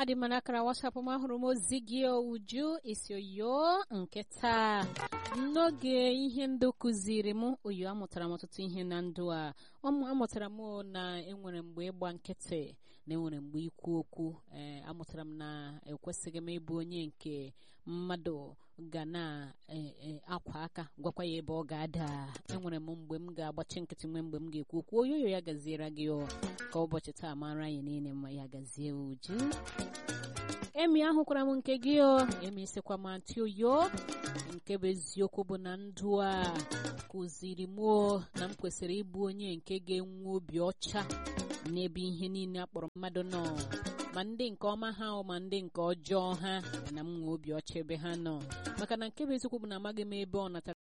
adị m n'akara wasapụ m ahụrụ m ozi gị uju isi oyo nke taa n'oge ihe ndụ kụziri m oyo amụtara m ọtụtụ ihe na ndụ a amụtara m na enwere mgbe ịgba nkịtị na enwere mgbe ikwu okwu ee amụtara m na ekwesịghị m ịbụ onye nke mmadụ ga na-akwa aka gwakwa ya ebe ọ ga-ada enwere m mgbe m ga-agbachi nkịtị nwe mgbe m ga-ekwu okwu oyoyo ya gaziere gị ka ụbọchị taa mara anyị niile mma ya gazie uju emi ahụkwara m nke gị o emi sikwa m antị oyo nke bụ eziokwu bụ na ndụ a kụziri m na m kwesịrị ịbụ onye nke ga-enwe obi ọcha n'ebe ihe niile akpọrọ mmadụ nọ ma ndị nke ọma ha ma ndị nke ọjọọ ha na m nwee obi ọcha ebe ha nọ maka na nke bụ eziokwu bụ na amaghị m ebe ọ natara